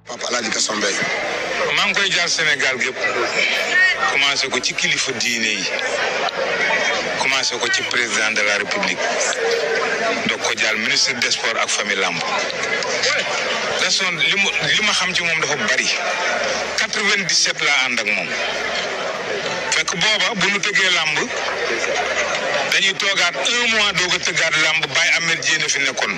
Papa Alaaji Gaston Mbengue maa ngi koy jaar Sénégal gépp commencé ko ci kilifa diine yi commencé ko ci président de la république doog ko jaar ministre des sports ak famille lamb Gaston li mu li ma xam ci moom dafa bari 97 laa ànd ak moom fekk booba bu nu tëggee lamb dañuy toogaat un mois doog a tëggaat lamb Baye Ahmed Diène fi nekkoon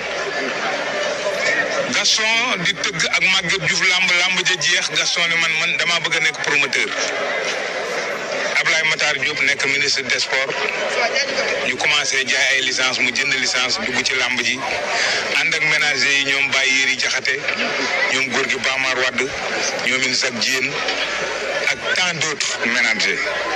Gaston di tëgg ak Maguette Diouf lamb lamb ja jeex Gaston ni man man damaa bëgg a nekk promoteur Ablaye Matar Diop nekk ministre des sports ñu commencé jaay ay licence mu jënd licence dugg ci lamb ji ànd ak ménager yi ñoom Baye Yéri Jaxate ñoom góor gi Bamar Wadd ñoom in Zak Diène ak tant d'autres ménagers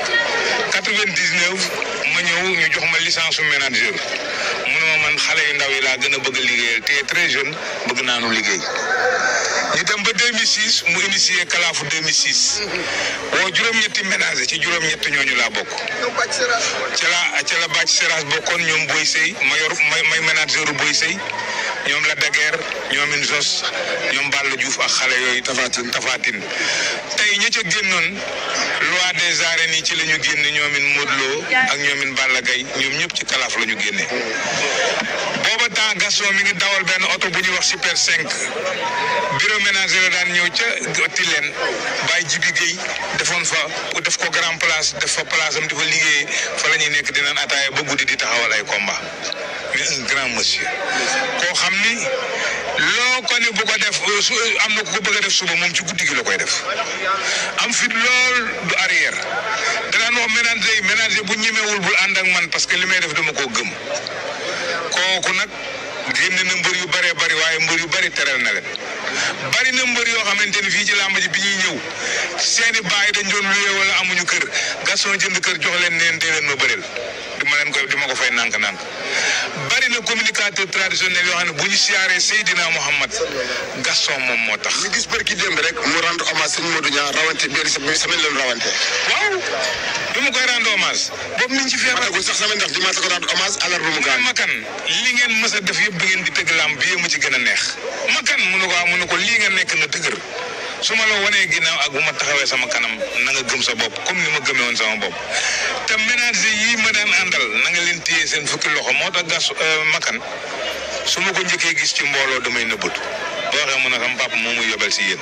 99 ma ñëw ñu jox ma licence su manager mu ne ma man xale yu ndaw yi laa gën a bëgg a liggéeyal te très jeune bëgg naa nu liggéey ñu dem ba 2006 mu initié kalaafu 2006 woo juróom-ñetti ménager ci juróom-ñett ñooñu laa bokk ca la ca la bàcc séras bokkoon ñoom Boy Sey ma yor may may manageru Boy Sey ñoom la daguerre ñoom in Zos ñoom Balla Diouf ak xale yooyu Tafatine Tafatine tey ña ca génnoon loi des arènes yi ci la ñu génne ñoom in Modou Lo ak ñoom in Balla Gaye ñoom ñëpp ci kalaaf la ñu génne booba temps Gaston mi ngi dawal benn oto bu ñuy wax super 5 bureau ménager la daan ñëw ca Tilène Baye Jibi Guèye defoon fa def ko grand place def fa place am di fa liggéeyee fa la ñuy nekk di naan ataaya ba guddi di taxawal ay combat mais un grand monsieur koo xam ni loo ko ne bu ko def su am na ku ko bëgg a def suba moom ci guddi gi la koy def am fit lool du arrière danaan wax ménager yi ménager bu ñemewul bul ànd ak man parce que li may def dama koo gëm kooku nag génn na mbër yu bëree bëri waaye mbër yu bëri teral na leen bari na mbër yoo xamante ni fii ci làmb ji bi ñuy ñëw seeni baay dañ doon luye wala amuñu kër Gaston jënd kër jox leen neen dee leen ma bëreel di ma leen koy di ma ko fay nànk-nànk bari na communicateur traditionnel yoo xam ne bu ñu siyaaree Seydina Mouhamad Gaston moom moo tax. ñu gis bërki démb rek mu rendre hommage sëñ Modou Niang rawante benn semaine leen rawante waaw bi ma koy rendre hommage boobu niñ ci feebar matagul sax semaine ndax dimanche ko rendre hommage àllarba mu mais gaañ makan li ngeen mës a def yëpp bi ngeen di tëgg làmb bi ma ci gën a neex makan mu ne ko ah mu ne ko lii nga nekk na dëgër su ma la wanee ginnaaw ak bu ma taxawee sama kanam na nga gëm sa bopp comme ni ma gëmee woon sama bopp te ménager yii ma daan àndal na nga leen téye seen fukki loxo moo tax gas makan su ma ko njëkkee gis ci mbooloo damay nëbbatu boo waxee mu ne sama papa moo muy yobal si yéen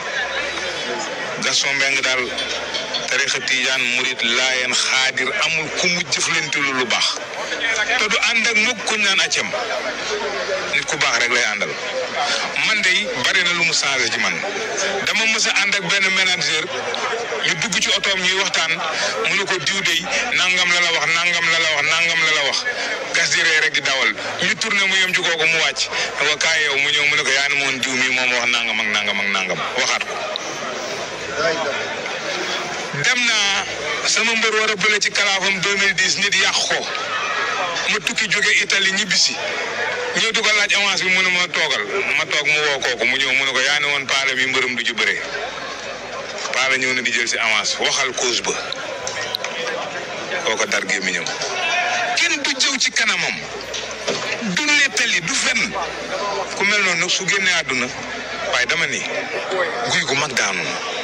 Gaston Mbengue daal tarixa tijaan murit laayeen xaadir amul ku mu jëflante lu lu baax te du ànd ak mukk kuñ naan accam nit ku baax rek lay àndal man de bari na lu mu changé ci man dama mës a ànd ak benn manager ñu dugg ci otoom ñuy waxtaan mu ne ko diw de nangam la la wax nangam la la wax nangam la la wax gas di ree rek di dawal ñu tourné mu yem ci kooku mu wàcc ne ko kaay yow mu ñëw mu ne ko yaa ni moon diw mii moom wax nangam ak nangam ak nangam waxaat ko dem naa sama mbër war a bële ci kalaafam 2010 nit yàq ko ma tukki jóge Italie ñibbisi ñëw di ko laaj avance bi mu ne ma toogal ma toog mu woo kooku mu ñëw mu ne ko yaa ne woon paale mi mbërëm du ci bëree paale ñëw na di jël si avance waxal cause ba kooko dar gémmiñam kenn du jëw ci kanamam du nettali du fen ku mel noonu nag su génnee àdduna waaye dama ni guy gu mag daanu na